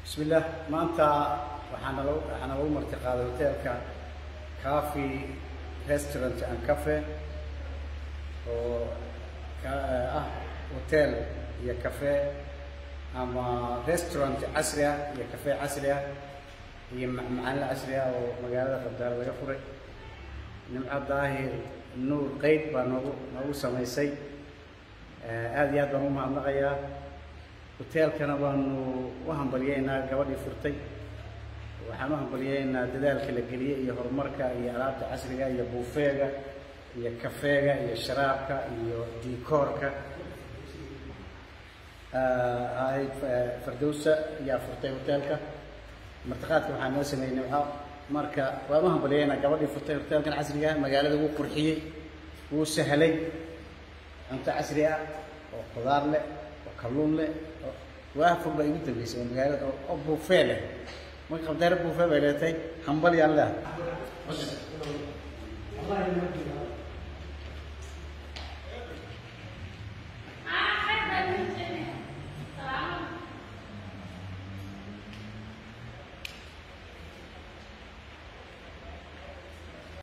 bismillaah maanta waxaana lagu waxaana lagu martiqaaday hoteelka coffee restaurant and cafe oo ka- ah hotel iyo cafe ama restaurant casri ah iyo cafe casri ah iyo macmacaanle casri ah oo magaalada qabdaal laga furay nimco daahir nuur qeyd baa noogu noogu samaysay aada iyo aad baan u mahadnaqayaa hoteelkana waanu u hambalyeynaa gabadhii furtay waxaan u hambalyeynaa dadaalka la geliyey iyo horumarka iyo alaabta casriga iyo buufeega iyo kafeega iyo sharaabka iyo diikoorka ahayd fardowsa ayaa furtay hoteelka martiqaadka waxaa noo sameeyey nimco marka waan u hambalyeynaa gabadhii furtay hoteelkan casriga ah magaalada wuu qurxiyey wuu sahlay cunto casri ah oo qudaar leh oo kalluun leh oo waa fur baa igu dambeysay oo magaalada oo- oo buufee leh marka qabdaare buufee bay leetahay hambal yaan leehay